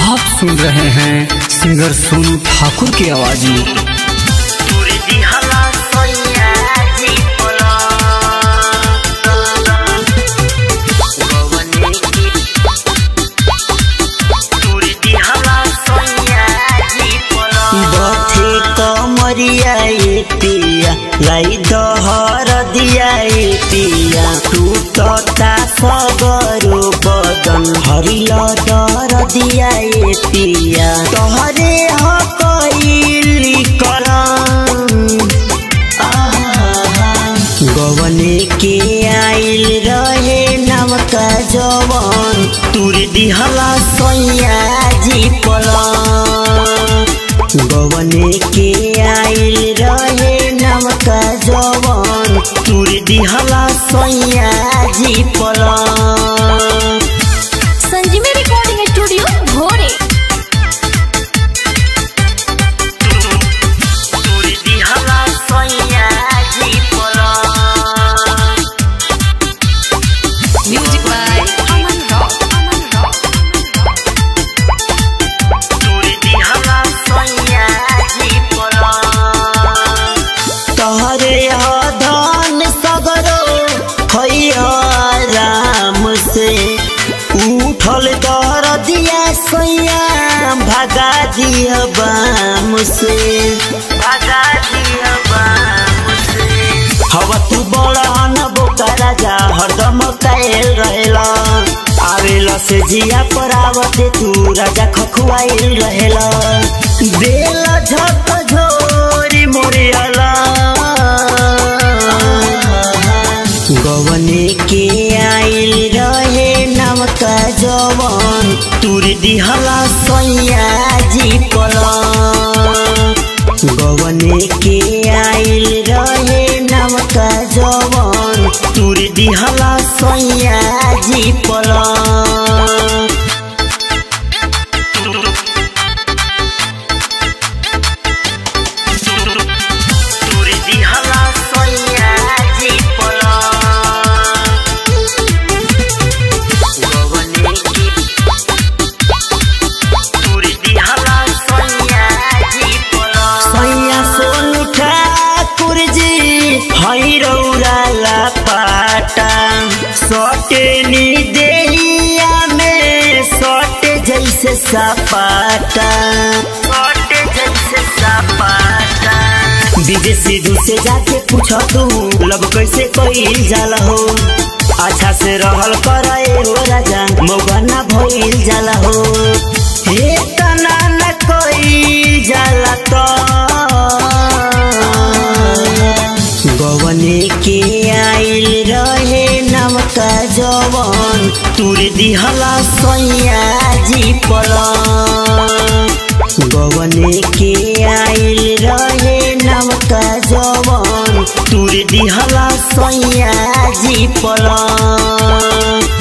आप सुन रहे हैं सिंगर सोनू ठाकुर की आवाज में बथे कमरिया ए पिया लाई दहर दिया ए पिया टूटता सगरो बदन हरिल दर दिया ए पिया तहरे ह कइली करम गवने के आइल रहे नमका जवन तुर दिहला सैया जी पलंग गवने के आइल रहे नमका जवन तुर दिहला सैया जी पलंग संजीवी रिकॉर्डिंग स्टूडियो भोरे तुर दिहला सैया जी पलंग music by Aman rock Aman rock तहरे धन सगरो खैया राम से उठल दर दिया सैया भगा दिया बाम से भगा दिया बाम से हवा तू बड़ा न बोका राजा हरदम कायल रहेला आवेला से जिया पर आवते तू राजा खखुआइल रहेला बेला झक झोरी मोरियाला गवने के आइल रहे नमका जवन तुर दिहला सैया जी पलंग गवने के आइल रहे नमका जवन तुर दिहला सैया जी पलंग तुर दिहला सैया जी पलंग गवने के तुर दिहला सैया जी पलंग सैया सोनू ठाकुर जी हई रौरा पाटा सटे नी देहिया में सटे जैसे सपाटा सटे जैसे सपाटा विदेशी दू से जाके पूछ तू लब कैसे कईल जाला हो अच्छा से रहल करे हो राजा मौगाना भइल जाला हो हे तना न कईल जाला तो गवने के आइल रहे नमका जवन तुर दिहला सैया जी पलंग गवने के आइल रहे नमका जवन तुर दिहला सैया जी पलंग